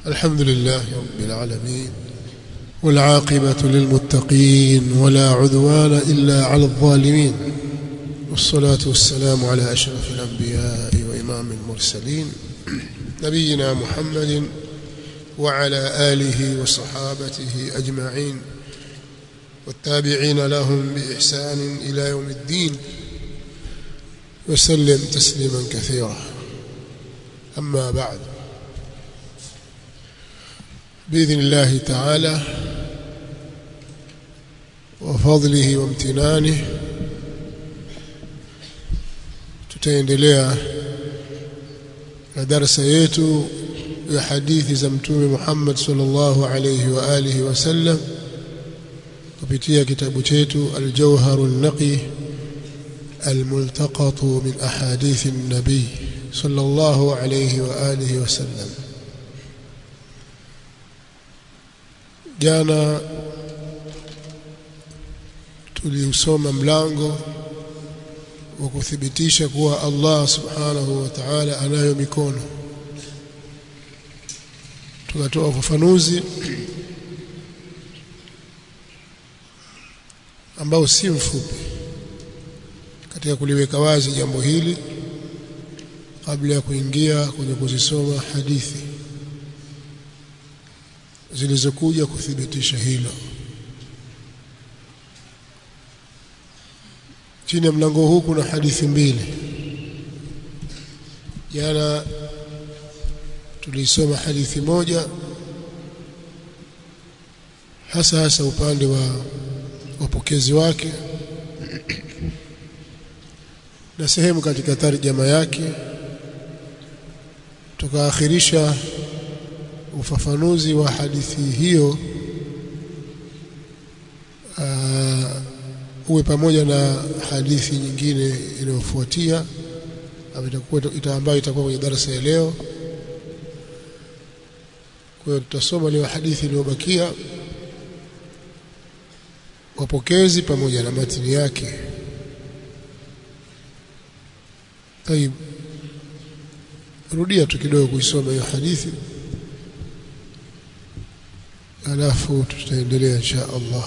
الحمد لله رب العالمين والعاقبة للمتقين ولا عدوان إلا على الظالمين والصلاة والسلام على أشرف الأنبياء وإمام المرسلين نبينا محمد وعلى آله وصحابته أجمعين والتابعين لهم بإحسان إلى يوم الدين وسلم تسليما كثيرا أما بعد بإذن الله تعالى وفضله وامتنانه tutaendelea na darasa yetu ya hadithi za mtume Muhammad sallallahu alayhi wa alihi wasallam kupitia kitabu chetu Al-Jawharun Naqi الملتقط من أحاديث النبي صلى الله عليه وآله وسلم jana tuliusoma mlango wa kuthibitisha kuwa Allah subhanahu wa ta'ala anayo mikono tukatoa ufafanuzi ambao si mfupi katika kuliweka wazi jambo hili kabla ya kuingia kwenye kuzisoma hadithi zilizokuja kuthibitisha hilo chini ya mlango huu kuna hadithi mbili jana tulisoma hadithi moja hasa hasa upande wa wapokezi wake na sehemu katika tarjama yake tukaakhirisha ufafanuzi wa hadithi hiyo uh, uwe pamoja na hadithi nyingine inayofuatia ambayo itakuwa kwenye darasa ya leo kwa hiyo tutasoma leo hadithi iliyobakia wapokezi pamoja na matini yake طيب rudia tu kidogo kuisoma hiyo hadithi alafu tutaendelea insha Allah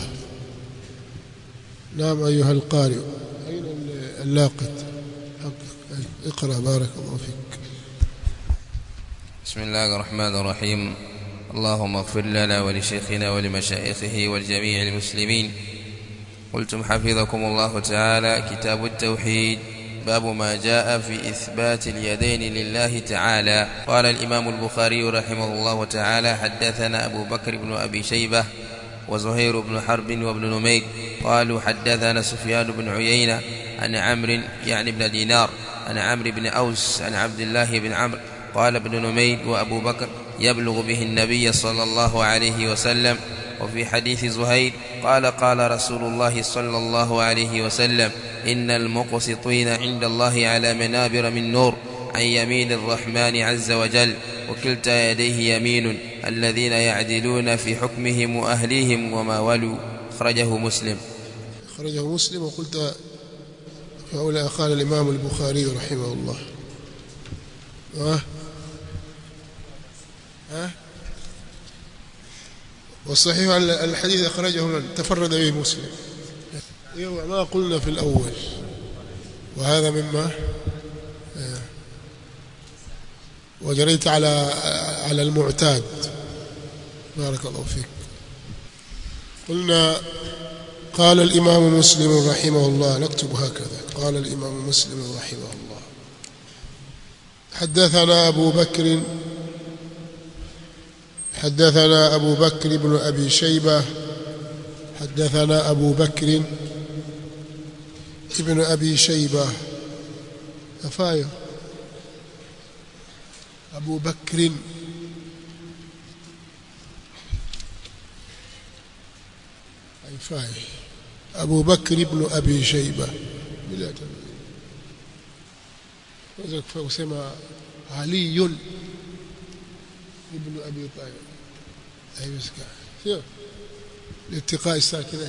نعم أيها القارئ أين اللاقط حقك اقرأ بارك الله فيك بسم الله الرحمن الرحيم اللهم اغفر لنا ولشيخنا ولمشايخه ولجميع المسلمين قلتم حفظكم الله تعالى كتاب التوحيد باب ما جاء في إثبات اليدين لله تعالى قال الإمام البخاري رحمه الله تعالى حدثنا أبو بكر بن أبي شيبة وزهير بن حرب وابن نمير قالوا حدثنا سفيان بن عيينة عن عمرو يعني بن دينار عن عمرو بن أوس عن عبد الله بن عمرو قال ابن نمير وأبو بكر يبلغ به النبي صلى الله عليه وسلم وفي حديث زهير قال قال رسول الله صلى الله عليه وسلم إن المقسطين عند الله على منابر من نور عن يمين الرحمن عز وجل وكلتا يديه يمين الذين يعدلون في حكمهم وأهليهم وما ولوا أخرجه مسلم أخرجه مسلم وقلت فأولى قال الإمام البخاري رحمه الله ها ها والصحيح أن الحديث أخرجه من تفرد به مسلم ما قلنا في الأول وهذا مما وجريت على على المعتاد بارك الله فيك قلنا قال الإمام مسلم رحمه الله نكتب هكذا قال الإمام مسلم رحمه الله حدثنا أبو بكر حدثنا أبو بكر بن أبي شيبة حدثنا أبو بكر ابن أبي شيبة أفايا أبو بكر أي فاي أبو بكر ابن أبي شيبة بلا تنوين وسمى علي ابن أبي طالب أي مسكين لاتقاء الساكنين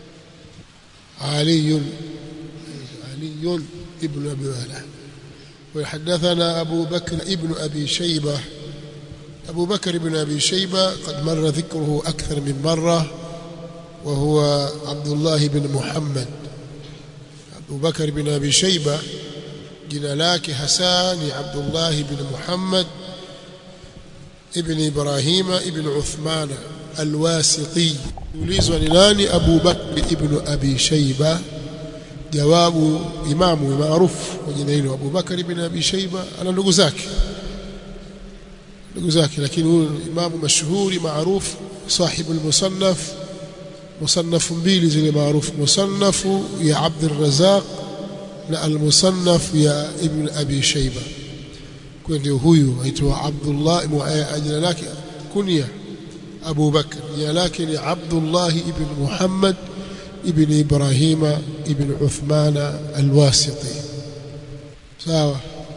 علي علي ابن أبي وهلة وحدثنا أبو بكر ابن أبي شيبة أبو بكر بن أبي شيبة قد مر ذكره أكثر من مرة وهو عبد الله بن محمد أبو بكر بن أبي شيبة jina lake hasa ni Abdullah ibn Muhammad ibn Ibrahima ibn Uthmana alwasiti ulizwa ni nani Abu Bakr ibn Abi Shayba jawabu imamu maarufu kwa jina hilo Abu Bakr ibn Abi Shayba ana ndugu zake ndugu zake lakini huyu imamu mashuhuri maarufu sahibu al-musannaf musannafu mbili zile maarufu musannafu ya Abd al-Razzaq na al-musannaf ya Ibn Abi Shayba kwa ndio huyu aitwa Abdullah jina lake kunya Abu Bakr jina lake ni Abdullah ibn Muhammad ibn Ibrahima ibn Uthman al-Wasiti sawa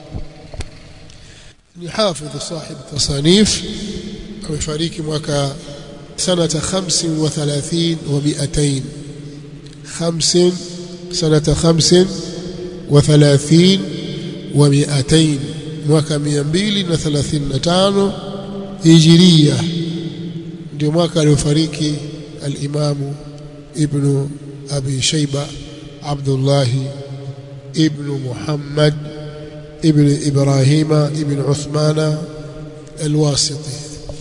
ni hafidh sahib tasanif amefariki mwaka sanata 35 wa 200 50 sanata 50 وثلاثين ومئتين mwaka 235 hijiria ndio mwaka aliofariki al-Imam Ibn Abi Shayba Abdullah Ibn Muhammad Ibn Ibrahim Ibn Uthman al-Wasiti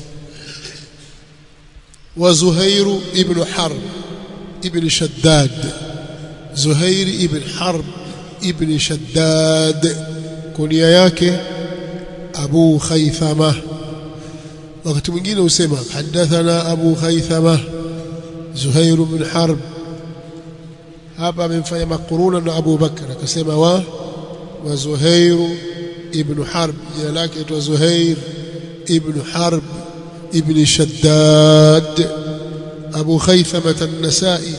وزهير ابن حرب ابن شداد زهير ابن حرب ابن شداد كنيا yake Abu Khaythama wakati mwingine usema hadathana Abu Khaythama Zuhair ibn Harb hapa amemfanya makuruna na Abu Bakr akasema wa wa Zuhair ibn Harb jina lake aitwa Zuhair ibn Harb ibn Shaddad Abu Khaythama an-Nasa'i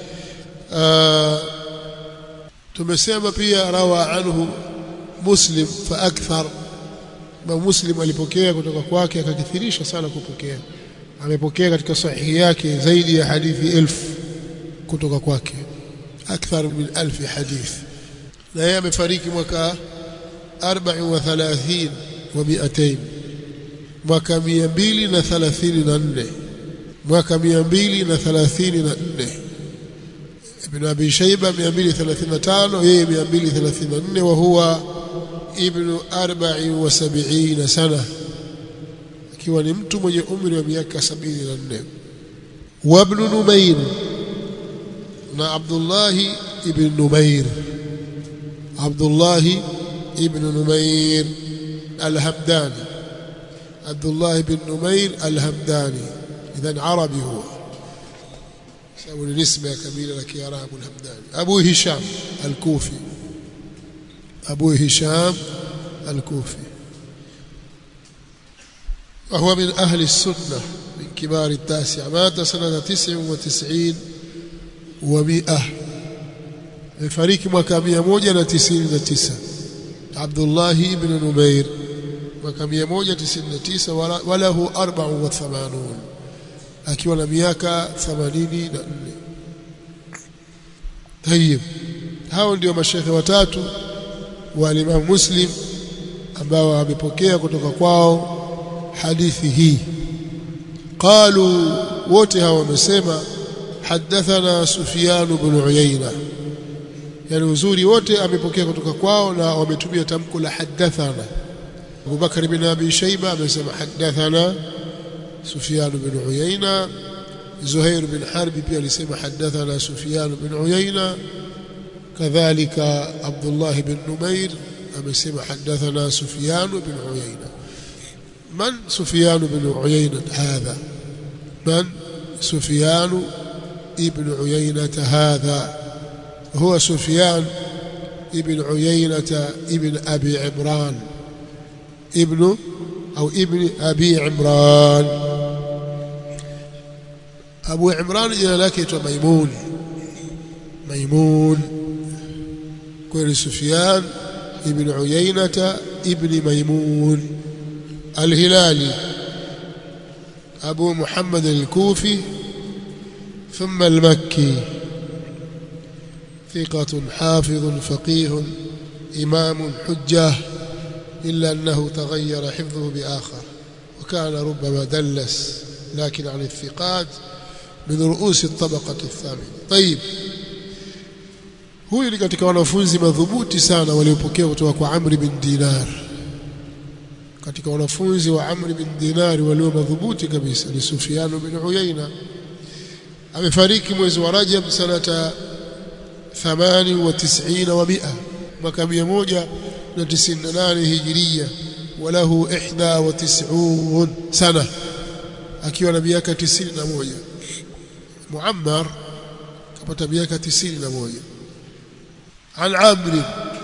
tumesema pia rawa anhu muslim fa akthar ma muslim alipokea kutoka kwake akakithirisha sana kupokea amepokea katika sahihi yake zaidi ya hadithi elfu kutoka kwake akthar min alfi hadith na yeye amefariki mwaka 34 wa 200 mwaka 234 mwaka 234 ابن أبي شيبة 235 يي 234 وهو ابن 74 سنة akiwa ni mtu mwenye umri wa miaka 74 wa ibn Numair na Abdullah ibn Numair Abdullah ibn Numair al-Hamdani Abdullah ibn Numair al-Hamdani idhan arabi huwa sababu ni nisba ya kabila la Kiarabu al-Hamdani Abu Hisham al-Kufi Abu Hisham al-Kufi وهو من أهل السنة من كبار التاسع مات سنة تسع وتسعين ومئة فريق مكامية موجة تسعين تسع عبد الله بن نمير مكامية موجة تسعين تسع وله أربع وثمانون akiwa na miaka 84 tayib hao ndio mashekhe watatu wa Imam Muslim ambao wamepokea kutoka kwao hadithi hii qalu wote hao wamesema hadathana Sufyan ibn Uyayna yani uzuri wote amepokea kutoka kwao na wametumia tamko la hadathana Abu Bakar ibn Abi Shayba amesema hadathana سفيان بن عيينة زهير بن حرب pia alisema حدثنا سفيان بن عيينة كذلك عبد الله بن نمير amesema حدثنا سفيان بن عيينة من سفيان بن عيينة هذا من سفيان ابن عيينة هذا هو سفيان ابن عيينة ابن أبي عمران ابن أو ابن أبي عمران أبو عمران إلى لك ميمون ميمون كل سفيان ابن عيينة ابن ميمون الهلالي أبو محمد الكوفي ثم المكي ثقة حافظ فقيه إمام حجة إلا أنه تغير حفظه بآخر وكان ربما دلس لكن عن الثقات من رؤوس الطبقة الثامنة طيب huyu ni katika wanafunzi madhubuti sana waliopokea kutoka kwa Amri bin Dinar katika wanafunzi wa Amri bin Dinar walio madhubuti kabisa ni Sufyan bin Uyayna amefariki mwezi wa Rajab sanata 98 wa 100 mwaka 198 hijiria walahu 91 sana akiwa na miaka 91 Muammar kapata miaka 91 عن عمرو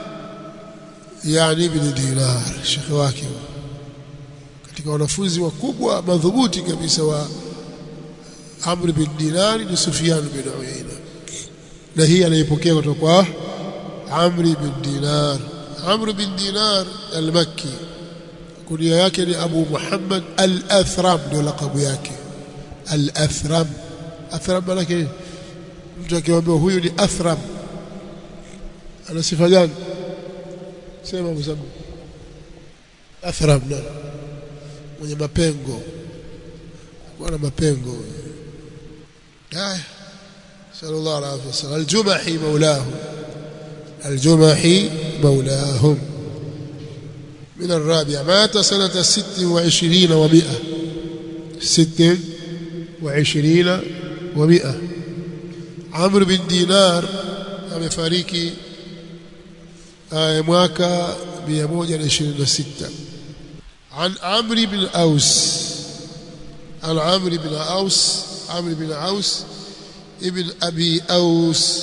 يعني ابن دينار شيخ wake katika wanafunzi wakubwa madhubuti kabisa wa Amr bin Dinar ni Sufyan bin Uyayna na hii anaipokea kutoka kwa Amr bin Dinar Amr bin Dinar al-Makki kunia yake ni Abu Muhammad al-Athram ndio lakabu yake al-Athram Athram maana yake mtu akiwaambia huyu ni Athram ana sifa gani sema mzangu athram na mwenye mapengo kuna mapengo haya sallallahu alaihi wasallam aljumahi maulahu الجمحي مولاهم من الرابع مات سنة ست وعشرين ومئة ست وعشرين ومئة عمرو بن دينار amefariki mwaka 126 عن عمرو بن أوس عن عمرو بن أوس عمرو بن أوس ابن أبي أوس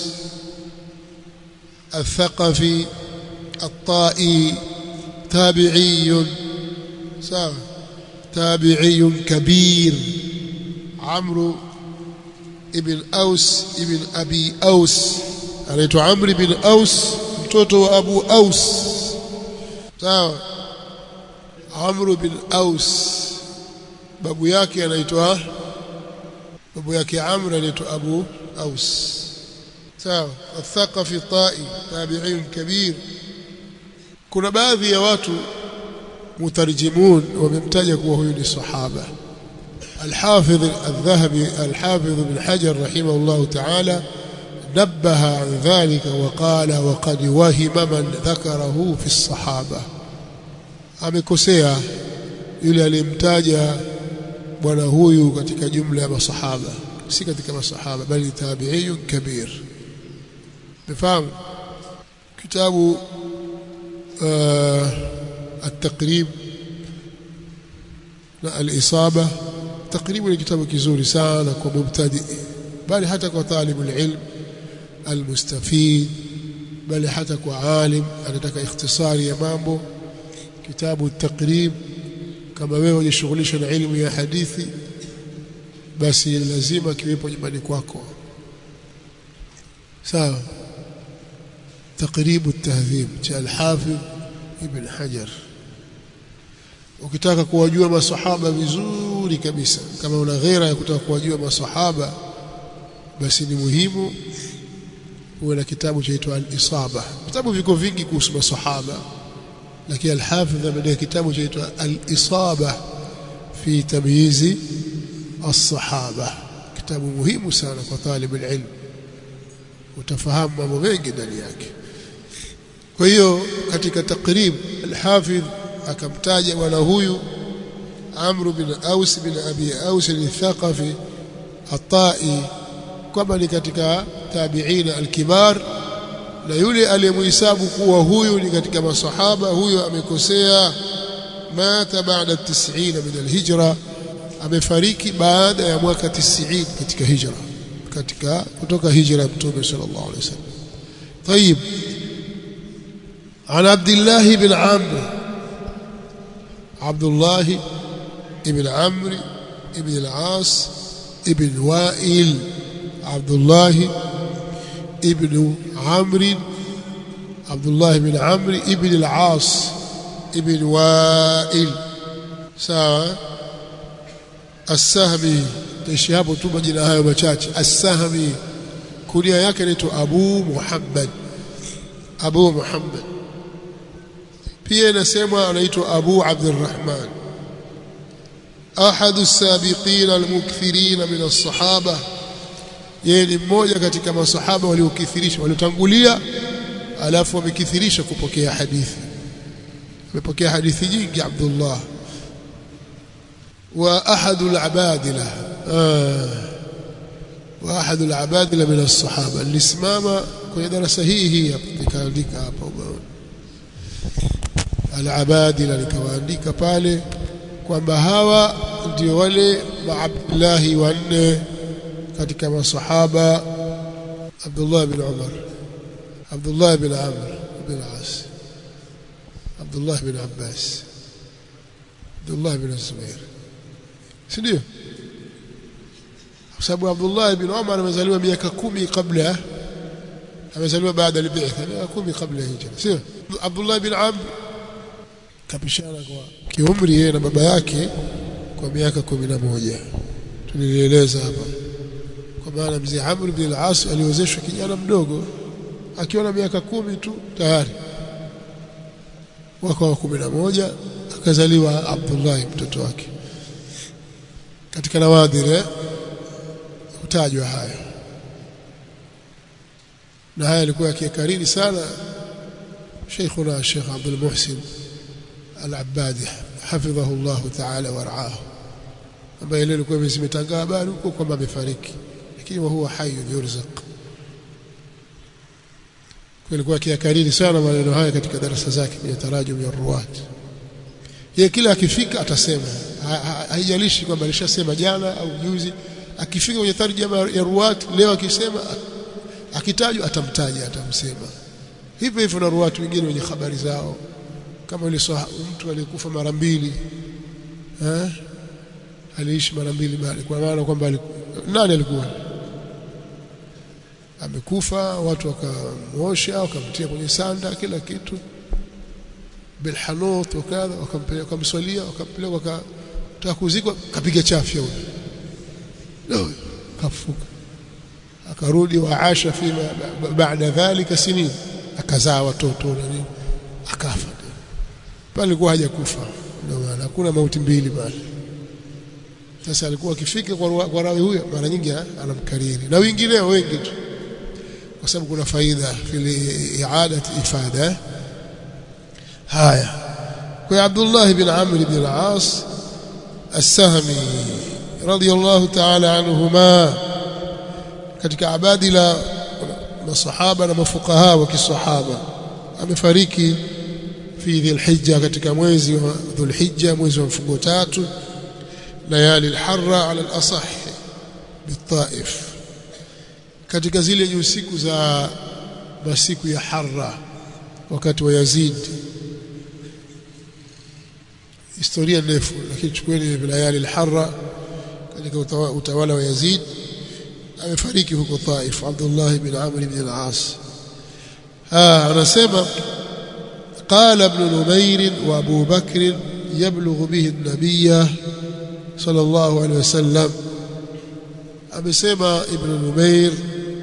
الثقفي الطائي تابعي سام تابعي كبير عمرو ابن أوس ابن أبي أوس anaitwa Amri bin Aus mtoto wa Abu Aus sawa Amr bin Aus babu yake anaitwa babu yake Amr anaitwa Abu Aus sawa athaqafi ta'i tabi'in kabir kuna baadhi ya watu mutarjimun wamemtaja kuwa huyu ni sahaba الحافظ الذهبي الحافظ بن حجر رحمه الله تعالى نبه عن ذلك وقال وقد وهم من ذكره في الصحابة amekosea yule alimtaja bwana huyu katika jumla ya masahaba si katika masahaba bali tabi'iyun kabir mfahamu kitabu at-taqrib na al-isaba taqrib ni kitabu kizuri sana kwa mubtadi bali hata kwa talibul ilm المستفيد بل حتى كعالم anataka ikhtisari ya mambo kitabu takrib kama wewe unajishughulisha na elimu ya hadithi basi lazima kiwepo nyumbani kwako sawa تقريب التهذيب cha al-Hafidh Ibn Hajar ukitaka kuwajua masahaba vizuri kabisa kama una ghera ya kutaka kuwajua masahaba basi ni muhimu uwe na kitabu chaitwa al-Isaba. Vitabu viko vingi kuhusu masahaba, lakini al-Hafidh ameandika kitabu chaitwa al-Isaba fi tamyizi as-sahaba, kitabu muhimu sana kwa talib al-ilm, utafahamu mambo mengi ndani yake. Kwa hiyo katika takrib al-Hafidh akamtaja bwana huyu Amr bin Aus bin Abi Aus al-Thaqafi at-Tai kwamba ni katika tabiina alkibar na yule aliyemhesabu kuwa huyu ni katika masahaba huyo amekosea mata baada 90 min alhijra amefariki baada ya mwaka 90 katika hijra katika kutoka hijra ya mtume sallallahu alaihi wasallam طيب عن عبد الله بن عمرو عبد الله بن عمرو بن العاص ابن وائل عبد الله ابن عمرو عبد الله بن عمرو ابن العاص ابن وائل sawa As-Sahmi taishi hapo tu majina hayo machache As-Sahmi kulia yake inaitwa Abu Muhammad Abu Muhammad pia inasemwa anaitwa Abu Abdurrahman ahadu sabiqin almukthirin min as-sahaba yeye ni mmoja katika masahaba waliokithirisha waliotangulia alafu wamekithirisha kupokea hadithi amepokea hadithi nyingi Abdullah wa ahadu al-abadila wa ahadu al-abadila min as-sahaba nilisimama kwenye darasa hii hii nikaandika hapa ubaoni al-abadila nikawaandika pale kwamba hawa ndio wale maabdullahi wanne katika masahaba Abdullah bin Umar Abdullah bin Amr bin As Abdullah bin Abbas Abdullah bin Zubair si ndio kwa sababu Abdullah bin Umar amezaliwa miaka kumi kabla amezaliwa baada ya bi'tha miaka kumi kabla hijra sio Abdullah bin Amr kapishana kwa kiumri yeye na baba yake kwa miaka kumi na moja tulieleza hapa kwa maana mzee Amr ibn al-As aliozeshwa kijana mdogo akiwa na miaka kumi tu tayari mwaka wa kumi na moja akazaliwa Abdullah mtoto wake katika nawadhir hutajwa haya na haya alikuwa akikariri sana Sheikhuna Sheikh Abdul Muhsin Al-Abbadi hafidhahu Allah ta'ala waraahu ambaye leo ilikuwa zimetangaa habari huko kwamba amefariki lakini huwa hayyun yurzaq alikuwa akiyakariri sana maneno haya katika darasa zake kwenye tarajum ya ruwat yeye kila akifika atasema haijalishi kwamba alishasema jana au juzi akifika kwenye tarjuma ya ruwat leo akisema akitajwa atamtaja atamsema hivyo hivyo na ruwat wengine wenye habari zao kama yule mtu aliyekufa mara mbili eh aliishi mara mbili bali kwa maana kwamba nani alikuwa amekufa watu wakamwosha wakamtia kwenye sanda kila kitu bilhanut wakadha wakampeleka wakamswalia wakampeleka wakataka kuzikwa kapiga chafya huyo ndio kafuka akarudi waasha fima baada dhalika sinin akazaa watoto na nini akafa pale alikuwa hajakufa ndio maana hakuna mauti mbili pale sasa alikuwa akifika kwa, kwa rawi huyo mara nyingi anamkariri na wengineo wengi tu kwa sababu kuna faida fili iadat ifada haya kwa Abdullah ibn Amr ibn al-As as-Sahmi radiyallahu ta'ala anhuma katika abadila masahaba na mafukaha wa kisahaba amefariki fi dhilhijja katika mwezi wa dhulhijja mwezi wa mfungo tatu layali alharra ala alasah bitaif katika zile usiku za masiku ya harra wakati wa Yazid historia ndefu lakini chukueni layali alharra katika utawala wa Yazid amefariki huko Taif Abdullah ibn Amr ibn al-As ah anasema قال ابن نمير وابو بكر يبلغ به النبي صلى الله عليه وسلم amesema ibn Numair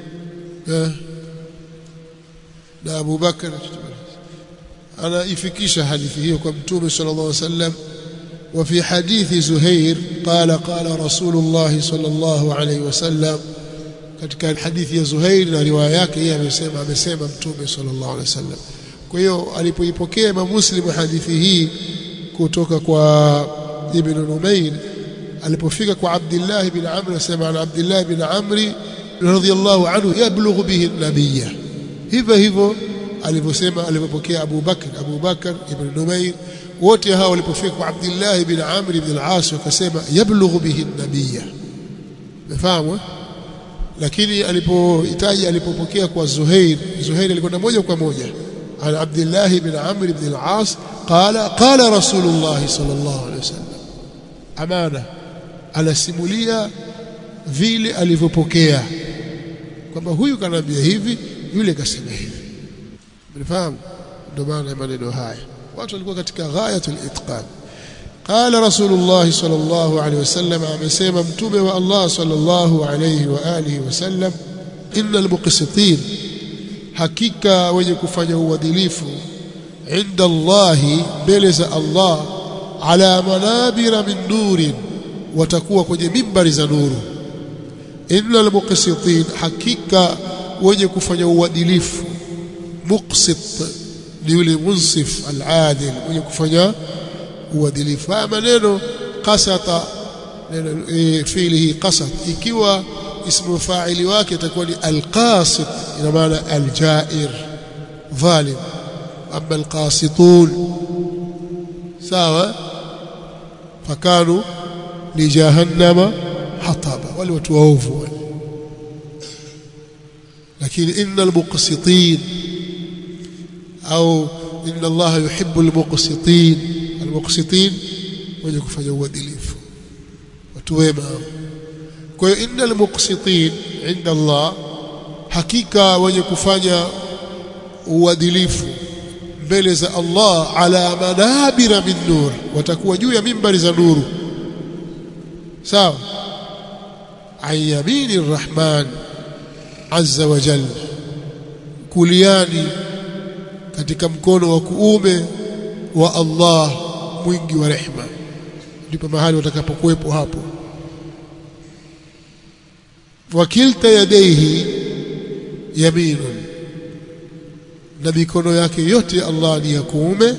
na Abu Bakar anaifikisha hadithi hiyo kwa mtume sallallahu alaihi wasallam وفي حديث زهير قال قال رسول الله صلى الله عليه وسلم katika hadithi ya Zuhair na riwaya yake yeye amesema amesema mtume sallallahu alaihi wasallam kwa hiyo alipoipokea Imam Muslim hadithi hii kutoka kwa Ibn Numair alipofika kwa Abdullah ibn Amr asema ana Abdullah ibn Amr radhiyallahu anhu yablughu bihi an-nabiyya hivyo hivyo alivyosema alipopokea Abu Bakr Abu Bakr ibn Numair wote hao walipofika kwa Abdullah ibn Amr ibn al-As wakasema yablughu bihi an-nabiyya umefahamu lakini alipohitaji alipopokea kwa Zuhair Zuhair alikwenda moja kwa moja عن عبد الله بن عمرو بن العاص قال قال رسول الله صلى الله عليه وسلم امانه anasimulia vile alivyopokea kwamba huyu kanaambia hivi yule kasema hivi mnafahamu ndio maana maneno haya watu walikuwa katika ghayatul itqan قال رسول الله صلى الله عليه وسلم amesema mtume wa Allah صلى الله عليه واله وسلم ان المقسطين hakika wenye kufanya uadilifu inda Allahi mbele za Allah ala manabira min nurin watakuwa kwenye mimbari za nuru innal muqsitin hakika wenye kufanya uadilifu muqsit ni yule munsif al-adil mwenye kufanya uadilifu haya maneno qasata e, fiilihi qasat ikiwa ismu fa'ili wake itakuwa ni al-qasit ina maana al-ja'ir dhalim amma al-qasitun sawa fakanu li jahannama hataba wale watu waovu lakini innal muqsitin au inna Allah yuhibbu al-muqsitin al-muqsitin wenye kufanya uadilifu watu wema kwa hiyo innal muqsitin inda Allah hakika wenye kufanya uadilifu mbele za Allah ala manabira min nur watakuwa juu ya mimbari za nuru sawa ayamini arrahman azza wa jalla kuliani katika mkono wa kuume wa Allah mwingi wa rehma ndipo mahali watakapokuwepo hapo wakilta yadaihi yaminun na mikono yake yote Allah ni ya kuume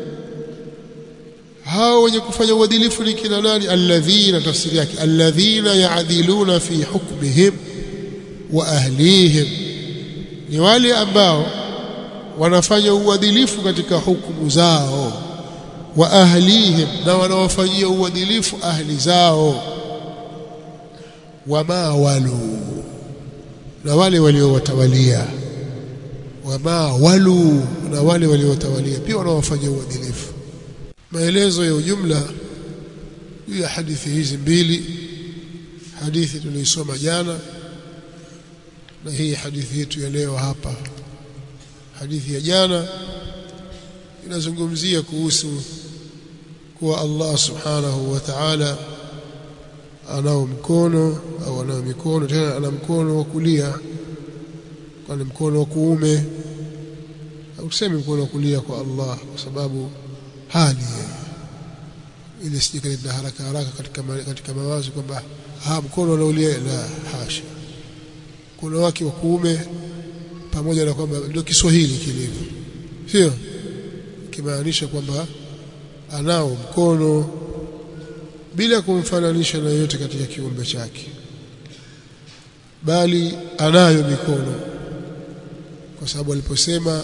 hao wenye kufanya uadilifu ni kina nani alladhina tafsiri yake alladhina yaadiluna fi hukmihim wa ahlihim ni wale ambao wanafanya uadilifu katika hukumu zao wa ahlihim na wanawafanyia uadilifu ahli zao wama walu na wale waliowatawalia wama walu na wale waliotawalia pia wanawafanyia uadilifu maelezo ya ujumla juu ya hadithi hizi mbili hadithi tuliisoma jana na hii hadithi yetu ya leo hapa hadithi ya jana inazungumzia kuhusu kuwa Allah subhanahu wa ta'ala anao mkono au anao mikono tena ana mkono wa kulia kwani mkono wa kuume au tuseme mkono wa kulia kwa Allah kwa sababu hali ile sijikaleta haraka haraka katika katika mawazo kwamba ha mkono unaulia la hasha mkono wake wa kuume pamoja na kwamba ndio Kiswahili kilivyo sio kimaanisha kwamba anao mkono bila kumfananisha na yote katika kiumbe chake bali anayo mikono kwa sababu aliposema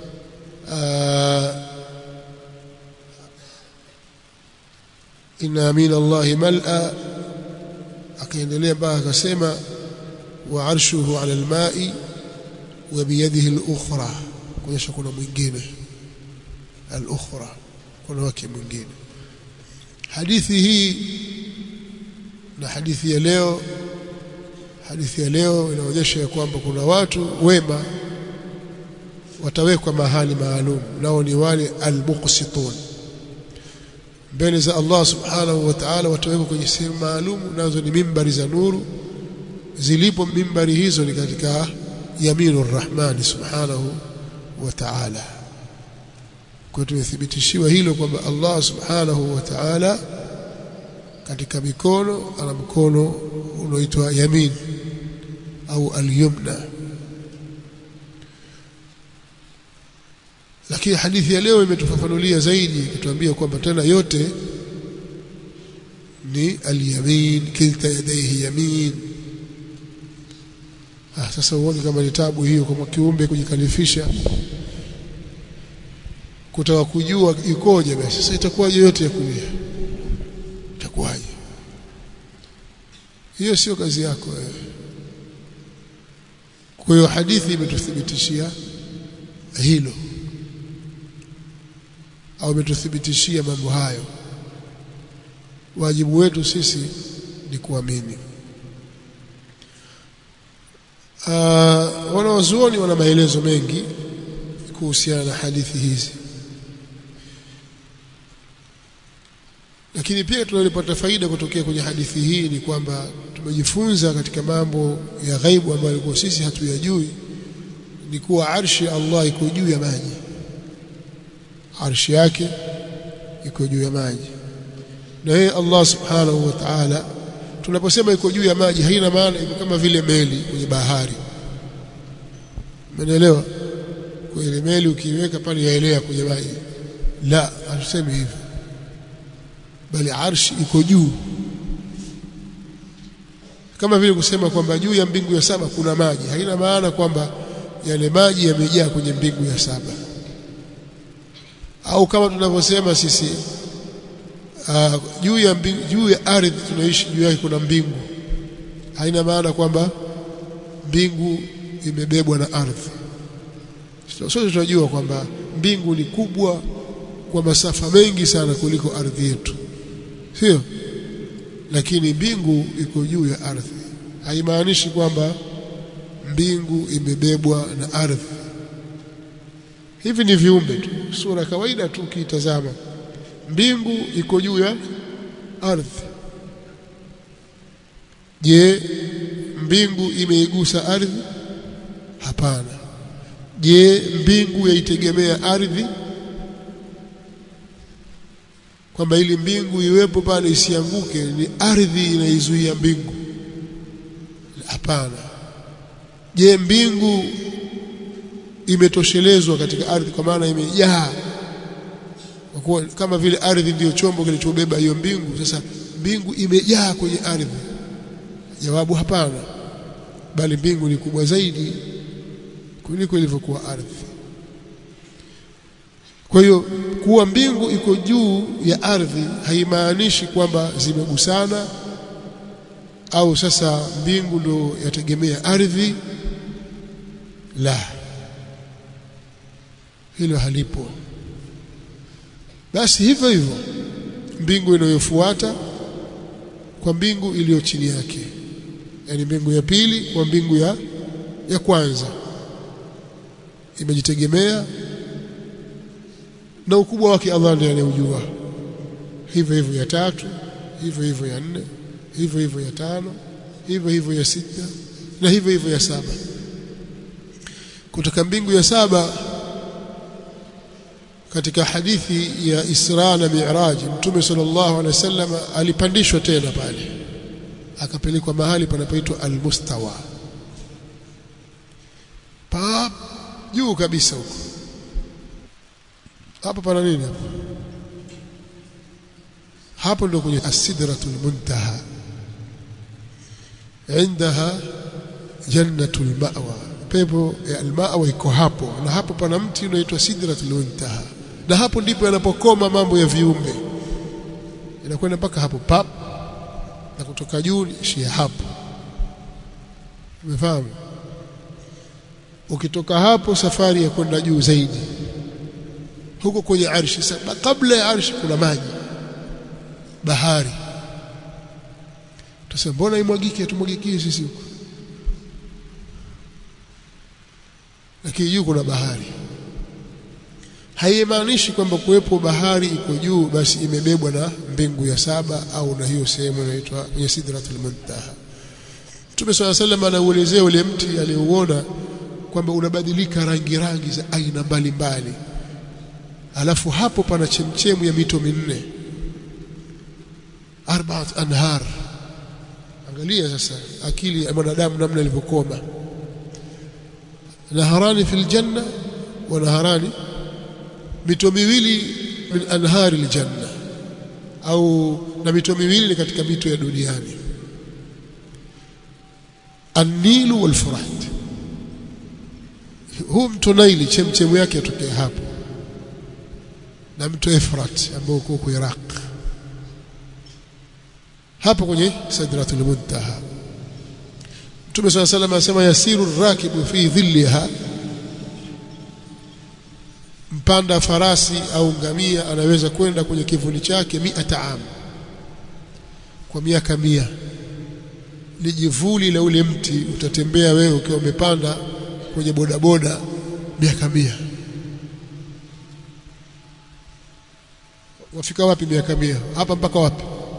inna min Allahi mal'a akaendelea mpaka akasema wa arshuhu ala alma'i wa biyadihi al-ukhra kuonyesha kuna mwingine al-ukhra kuna wake mwingine hadithi hii na hadithi ya leo hadithi ya leo inaonyesha ya kwamba kuna watu wema watawekwa mahali maalum nao ni wale al-muqsitun mbele za Allah subhanahu wa ta'ala watawekwa kwenye sehemu maalum nazo ni mimbari za nuru zilipo mimbari hizo ni katika yaminu rahmani subhanahu wa ta'ala kwa tumethibitishiwa hilo kwamba Allah subhanahu wa ta'ala katika mikono ana mkono unaoitwa yamin au al-yumna lakini hadithi ya leo imetufafanulia zaidi ikituambia kwamba tena yote ni al-yamin kilta yadayhi yamin ah sasa uone kama ni tabu hiyo kwa kiumbe kujikalifisha kutaka kujua ikoje basi sasa itakuwaje yote ya kulia itakuwaje hiyo sio kazi yako wewe kwa hiyo hadithi imetuthibitishia hilo au imetuthibitishia mambo hayo wajibu wetu sisi ni kuamini uh, wanawazuoni wana maelezo mengi kuhusiana na hadithi hizi lakini pia tunalipata faida kutokea kwenye hadithi hii ni kwamba tumejifunza katika mambo ya ghaibu ambayo kwa sisi hatuyajui ni kuwa arshi Allah iko juu ya maji arshi yake iko juu ya maji na yeye Allah subhanahu wa ta'ala tunaposema iko juu ya maji haina maana iko kama vile meli kwenye bahari umeelewa kwa ile meli ukiiweka pale yaelea kwenye maji la hatusemi hivyo bali arshi iko juu kama vile kusema kwamba juu ya mbingu ya saba kuna maji haina maana kwamba yale maji yamejaa kwenye mbingu ya saba au kama tunavyosema sisi uh, juu ya mbingu, juu ya ardhi tunaishi juu yake kuna mbingu haina maana kwamba mbingu imebebwa na ardhi sote tunajua kwamba mbingu ni kubwa kwa masafa mengi sana kuliko ardhi yetu sio lakini mbingu iko juu ya ardhi haimaanishi kwamba mbingu imebebwa na ardhi hivi ni viumbe tu sura kawaida tu ukiitazama mbingu iko juu ya ardhi je mbingu imeigusa ardhi hapana je mbingu yaitegemea ardhi kwamba ili mbingu iwepo pale isianguke ni ardhi inaizuia mbingu hapana je mbingu imetoshelezwa katika ardhi kwa maana imejaa kwa kama vile ardhi ndiyo chombo kilichobeba hiyo mbingu sasa mbingu imejaa kwenye ardhi jawabu hapana bali mbingu ni kubwa zaidi kuliko ilivyokuwa ardhi kwa hiyo kuwa mbingu iko juu ya ardhi haimaanishi kwamba zimegusana au sasa mbingu ndio yategemea ardhi la hilo halipo basi hivyo hivyo mbingu inayofuata kwa mbingu iliyo chini yake yani mbingu ya pili kwa mbingu ya ya kwanza imejitegemea na ukubwa wake Allah ndiye anayejua hivyo hivyo ya tatu hivyo hivyo ya nne hivyo hivyo ya tano hivyo hivyo ya sita na hivyo hivyo ya saba kutoka mbingu ya saba katika hadithi ya Isra na Mi'raj Mtume sallallahu alaihi wasallam alipandishwa tena pale akapelekwa mahali panapoitwa Al-Mustawa pa juu kabisa huko hapo pana nini hapo hapo ndio kwenye As-Sidratul Muntaha indaha jannatul ma'wa pepo ya al-ma'wa iko hapo na hapo pana mti unaitwa Sidratul Muntaha na hapo ndipo yanapokoma mambo ya viumbe inakwenda mpaka hapo pap na kutoka juu ishia hapo umefahamu ukitoka hapo safari ya kwenda juu zaidi huko kwenye arshi kabla ya arshi kuna maji bahari tuseme mbona imwagike atumwagikie sisi huko lakini juu kuna bahari haimaanishi kwamba kuwepo bahari iko juu basi imebebwa na mbingu ya saba au na hiyo sehemu inaitwa kwenye sidratul muntaha Mtume swalla sallam anauelezea ule mti aliouona kwamba unabadilika rangi rangi za aina mbalimbali alafu hapo pana chemchemu ya mito minne arbaat anhar angalia sasa akili ya mwanadamu namna ilivyokoma naharani fil janna wa naharani mito miwili min anhari aljanna au na mito miwili katika mito ya duniani an-nilu wal furat huu mto Naili chemchemu yake yatokea hapo na mto Efrat ambao uko huko Iraq hapo kwenye Sidratul Muntaha Mtume صلى الله عليه وسلم anasema yasiru rakibu fi dhilliha mpanda farasi au ngamia anaweza kwenda kwenye kivuli chake miata am kwa miaka mia lijivuli la ule mti utatembea wewe ukiwa umepanda kwenye bodaboda miaka mia wafika wapi miaka mia hapa mpaka wapi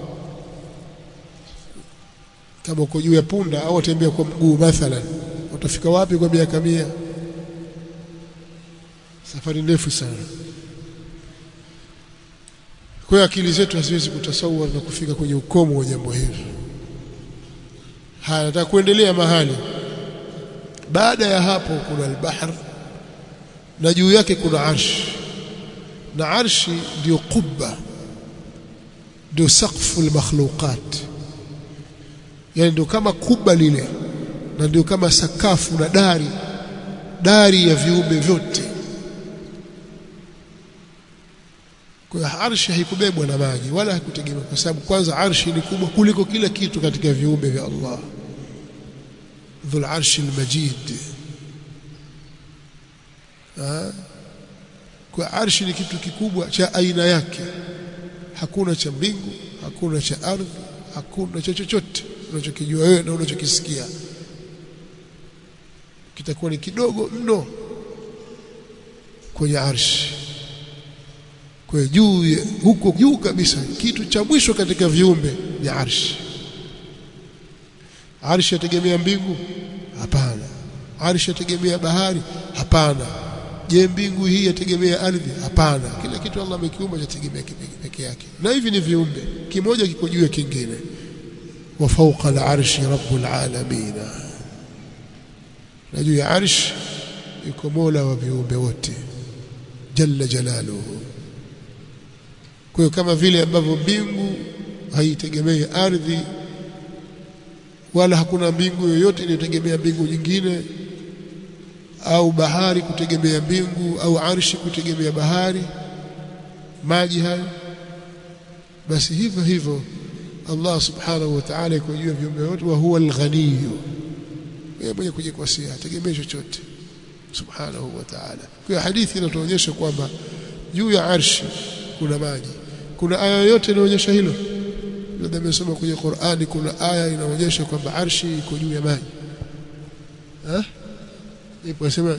kama uko juu ya punda au watembea kwa mguu mathalan utafika wapi kwa miaka mia safari ndefu sana kwa hiyo akili zetu haziwezi kutasawar na kufika kwenye ukomo wa jambo hili haya nataka kuendelea mahali baada ya hapo kuna al-bahr na juu yake kuna arshi na arshi ndio kubba ndio saqfu al-makhluqat yani ndio kama kubba lile na ndio kama sakafu na dari dari ya viumbe vyote kwa hiyo arshi haikubebwa na maji wala haikutegemewa kwa sababu kwanza arshi ni kubwa kuliko kila kitu katika viumbe vya Allah dhul arshi al-majid kwa arshi ni kitu kikubwa cha aina yake hakuna cha mbingu hakuna cha ardhi hakuna cha chochote unachokijua wewe na unachokisikia kitakuwa ni kidogo mno kwenye arshi kwa juu huko juu kabisa kitu cha mwisho katika viumbe ni arshi arshi yategemea mbingu hapana arshi yategemea bahari hapana je mbingu hii yategemea ardhi hapana kila kitu Allah amekiumba chategemea peke yake na hivi ni viumbe kimoja kiko juu ya kingine wa fawqa al-arshi rabbul alamin na juu ya arsh yuko mola wa viumbe wote jalla jalaluhu kwa hiyo kama vile ambavyo mbingu haitegemei ardhi wala hakuna mbingu yoyote inayotegemea mbingu nyingine au bahari kutegemea mbingu au arshi kutegemea bahari maji hayo basi hivyo hivyo Allah subhanahu wa ta'ala yuko juu ya viumbe wote wa huwa al-ghaniy yeye mwenye kujikwasia hategemei chochote subhanahu wa ta'ala kwa hadithi inatuonyesha kwamba juu ya arshi kuna maji kuna aya yoyote inaonyesha hilo labda nimesoma kwenye Qur'ani kuna aya inaonyesha kwamba arshi iko juu ya maji eh ipo sema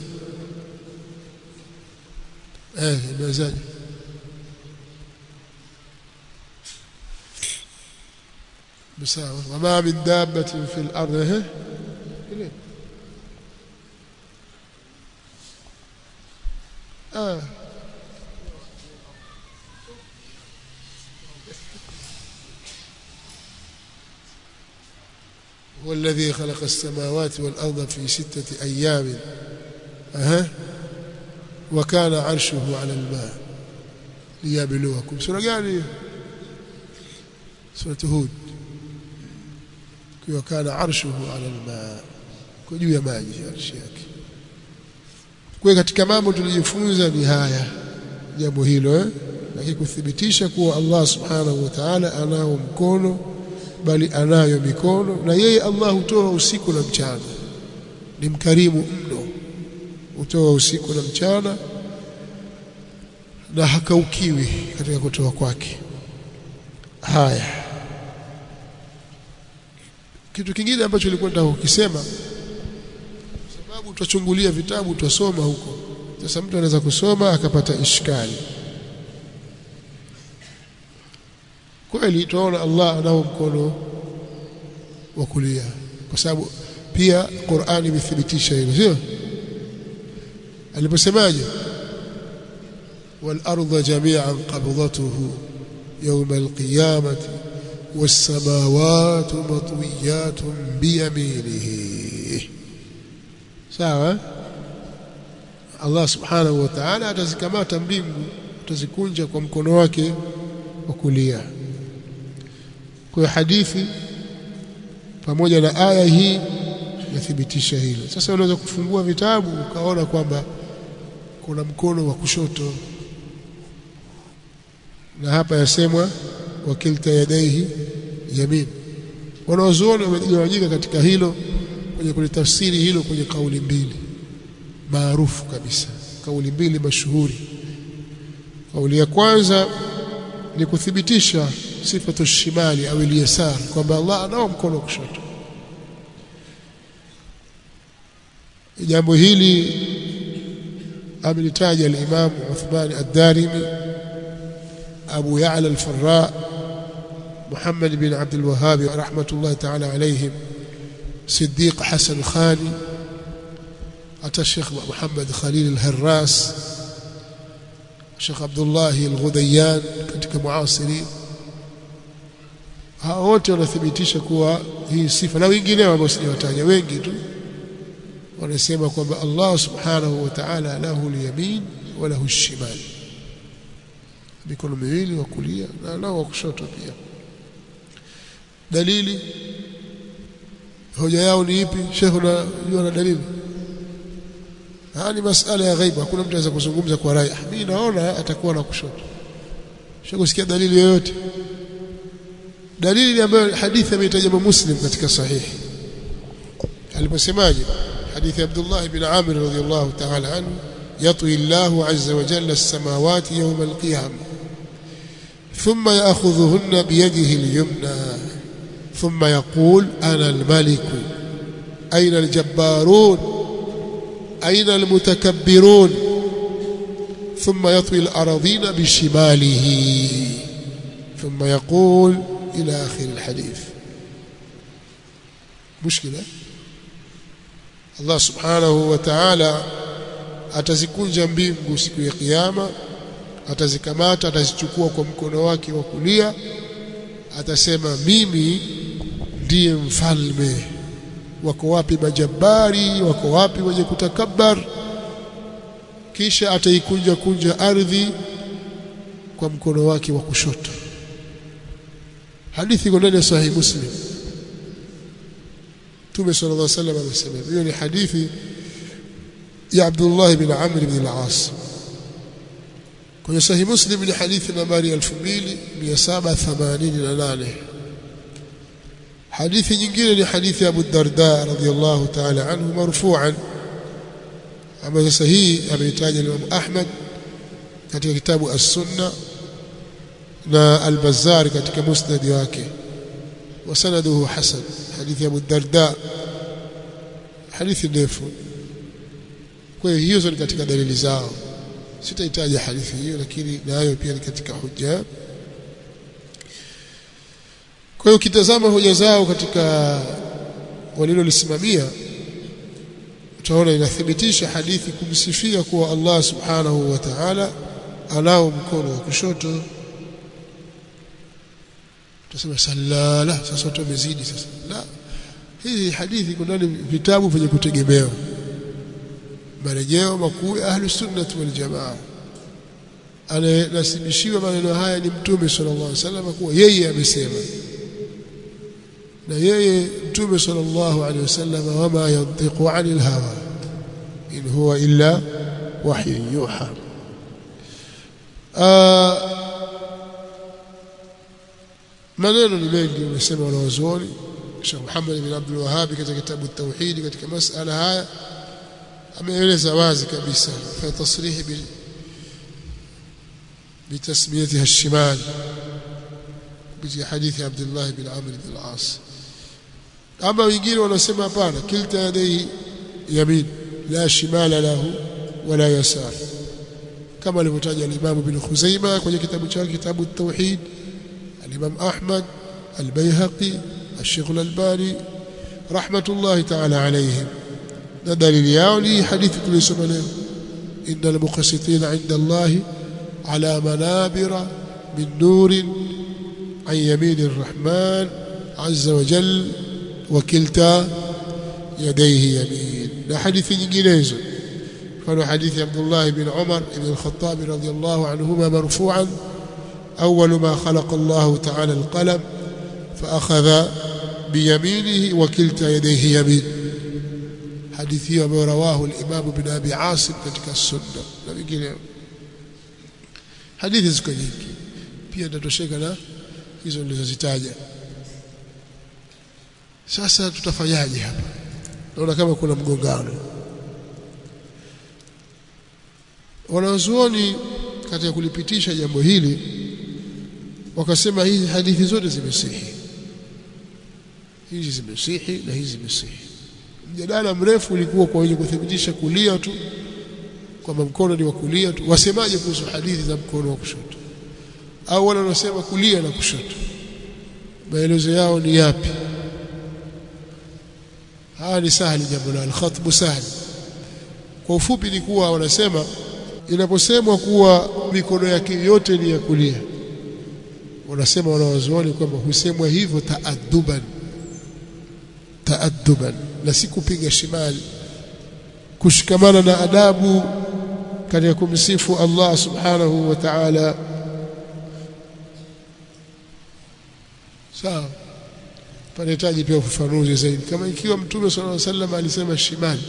eh imezaje بساوة وما من دابة في الأرض ها آه هو الذي خلق السماوات والأرض في ستة أيام أها وكان عرشه على الماء ليبلوكم سورة gani سورة هود وكان عرشه على الماء kwa juu ya maji arshi yake kwa katika mambo tulijifunza ni haya jambo hilo eh lakini kuthibitisha kuwa Allah subhanahu wa ta'ala anao mkono bali anayo mikono na yeye Allah hutoa usiku na mchana ni mkarimu mno hutoa usiku na mchana na hakaukiwi katika kutoa kwake haya kitu kingine ambacho nilikuwa nataka kukisema sababu tutachungulia vitabu tutasoma huko sasa mtu anaweza kusoma akapata ishkali kweli tunaona Allah anao mkono wa kulia kwa sababu pia Qur'ani imethibitisha hilo sio aliposemaje wal arda jami'an qabdatuhu yawm al qiyamati was samawati matwiyatun bi yaminihi sawa Allah subhanahu wa ta'ala atazikamata mbingu atazikunja kwa mkono wake wa kulia kwa hadithi pamoja na aya hii yathibitisha hilo sasa unaweza kufungua vitabu ukaona kwamba kuna mkono wa kushoto na hapa yasemwa wakilta yadaihi yamin wanaozuoni wamegawanyika katika hilo kwenye kulitafsiri hilo kwenye kauli mbili maarufu kabisa kauli mbili mashuhuri kauli ya kwanza ni kuthibitisha sifatu shimali au al-yasar kwamba Allah anao mkono wa kushoto jambo hili amelitaja al-Imam Uthman ad-Darimi Abu Ya'la al-Farra Muhammad bin Abd al-Wahhab rahmatullah ta'ala alayhim Siddiq Hasan Khani ata Sheikh Muhammad Khalil al-Harras Sheikh Abdullah al-Ghudayyan katika muasiri hao wote wanathibitisha kuwa hii sifa na wengineo ambao sijawataja wengi tu wanasema kwamba Allah subhanahu wa ta'ala lahu al-yamin wa lahu al-shimal mikono miwili wa kulia na nao wa kushoto pia dalili hoja yao ni ipi Sheikh unajua na dalili haya ni masala ya ghaibu hakuna mtu anaweza kuzungumza kwa rai mimi naona atakuwa na kushoto Sheikh usikia dalili yoyote dalili ambayo hadithi ameitaja Muslim katika sahihi aliposemaje hadithi Abdullah ibn Amir radhiyallahu ta'ala anhu يطوي الله عز وجل السماوات يوم القيامة ثم يأخذهن بيده اليمنى ثم يقول أنا الملك أين الجبارون أين المتكبرون ثم يطوي الأراضين بشماله ثم يقول إلى آخر الحديث مشكلة الله سبحانه وتعالى atazikunja mbingu siku ya kiyama atazikamata atazichukua kwa mkono wake wa kulia atasema mimi ndiye mfalme wako wapi majabari wako wapi wenye kutakabbar kisha ataikunja kunja ardhi kwa mkono wake wa kushoto hadithi iko ndani ya sahih muslim Mtume sallallahu alaihi wasallam amesema hiyo ni hadithi ya Abdullah ibn Amr ibn al-As kwenye sahih Muslim ni hadithi nambari 2788 hadithi nyingine ni hadithi ya Abu Darda radhiyallahu ta'ala anhu marfu'an ambayo sasa hii ameitaja Imam Ahmad katika kitabu As-Sunna na Al-Bazzar katika musnad wake وسنده حسن حديث أبو الدرداء حديث ndefu kwa hiyo hizo ni katika dalili zao sitahitaji hadithi hiyo lakini nayo pia ni katika hoja kwa hiyo ukitazama hoja zao katika walilolisimamia utaona inathibitisha hadithi kumsifia kuwa Allah subhanahu wa ta'ala anao mkono wa kushoto tutasema salala sasa watu wamezidi sasa la hii hadithi kuna ndani vitabu vyenye kutegemewa marejeo makuu ya ahlus sunnah wal jamaa ananasibishiwa maneno haya ni mtume sallallahu alaihi wasallam kuwa yeye amesema na yeye mtume sallallahu alaihi wasallam wama yantiqu anil hawa in huwa illa wahyu yuha maneno ni mengi umesema wanawazuoni Sheikh Muhammad bin Abdul Wahhab katika kitabu Tauhid katika masala haya ameeleza wazi kabisa fa tasrihi bi بتسميتها الشمال بجي حديث عبد الله بن عمرو بن العاص اما wengine wanasema hapana kilta yadai yamin la shimala lahu wala yasar kama alivyotaja al-Imam Ibn Khuzaimah kwenye kitabu chake kitabu at-Tauhid al-Imam Ahmad al-Baihaqi al-Sheikh al-Albani rahmatullahi ta'ala alayhim na dalili yao ni hadithi tulisoma leo innal muqassitina 'inda Allah على منابر من نور عن يمين الرحمن عز وجل وكلتا يديه يمين لا حديث nyinginezo فلو حديث عبد الله بن عمر بن الخطاب رضي الله عنهما مرفوعا أول ما خلق الله تعالى القلم فأخذ بيمينه وكلتا يديه يمين حديثه رواه الإمام بن أبي عاصم katika السنة na vingineo hadithi ziko nyingi pia tutatosheka na hizo nilizozitaja sasa tutafanyaje hapa naona kama kuna mgongano wanazuoni katika kulipitisha jambo hili wakasema hizi hadithi zote zimesihi hizi zimesihi na hizi zimesihi mjadala mrefu ulikuwa kwa wenye kuthibitisha kulia tu kwamba mkono ni wa kulia tu wasemaje kuhusu hadithi za mkono wa kushoto au wale wanaosema kulia na kushoto maelezo yao ni yapi haya ni sahali jambo la al-khatbu sahli kwa ufupi ni kuwa wanasema inaposemwa kuwa mikono yake yote ni ya kulia wanasema wanawazuoni kwamba husemwa hivyo taadduban taadduban na si kupiga shimali kushikamana na adabu katika kumsifu Allah subhanahu wa ta'ala sawa panahitaji pia ufafanuzi zaidi kama ikiwa mtume sallallahu alaihi wasallam alisema shimali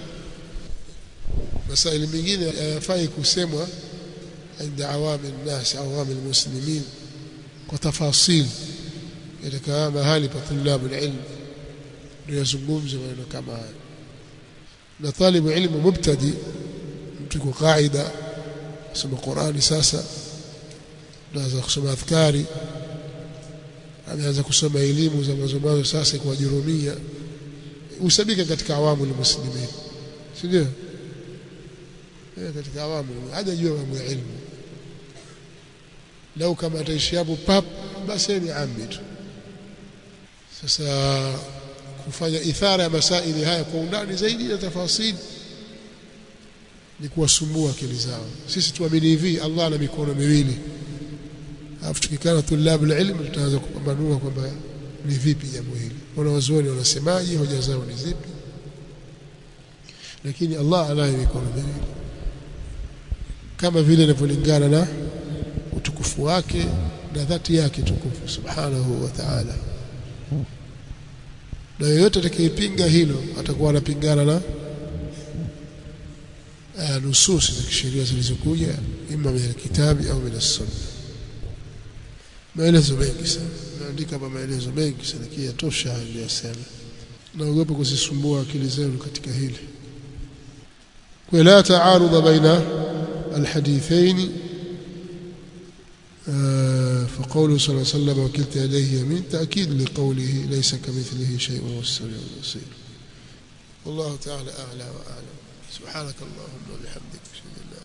masaili mengine hayafai kusemwa inda awami nnas awami almuslimin kwa tafasil katika mahali pa tulabu ilmu ndio yazungumze maneno kama haya na talibu ilmu mubtadi mtu kwa kaida kusoma Qurani sasa anaanza kusoma adhkari ameanza kusoma elimu za mwanzo mwanzo sasa kwa jurumia usabika katika awamu almuslimin si ndio katika awamu hajajua mambo ya ilmu lau kama ataishi hapo pap basi ni ambi tu sasa kufanya ithara ya masaili haya kwa undani zaidi na tafasili ni kuwasumbua akili zao sisi tuamini hivi Allah ana mikono miwili alafu tukikana tulabu ilmu tutaanza kupambanua kwamba ni vipi jambo hili wanawazuoni wanasemaje hoja zao ni zipi lakini Allah anayo mikono miwili kama vile inavyolingana na utukufu wake na dhati yake tukufu subhanahu wa ta'ala na yeyote atakayepinga hilo atakuwa anapingana na nususi za kisheria zilizokuja ima min kitabi au min sunna maelezo mengi sana naandika hapa maelezo mengi sana kia tosha aliyosema naogopa kuzisumbua akili zenu katika hili kwa la taarudha baina alhadithain فقوله صلى الله عليه وسلم وكلت يديه يمين تأكيد لقوله ليس كمثله شيء وهو السميع البصير والله تعالى أعلى وأعلم سبحانك اللهم وبحمدك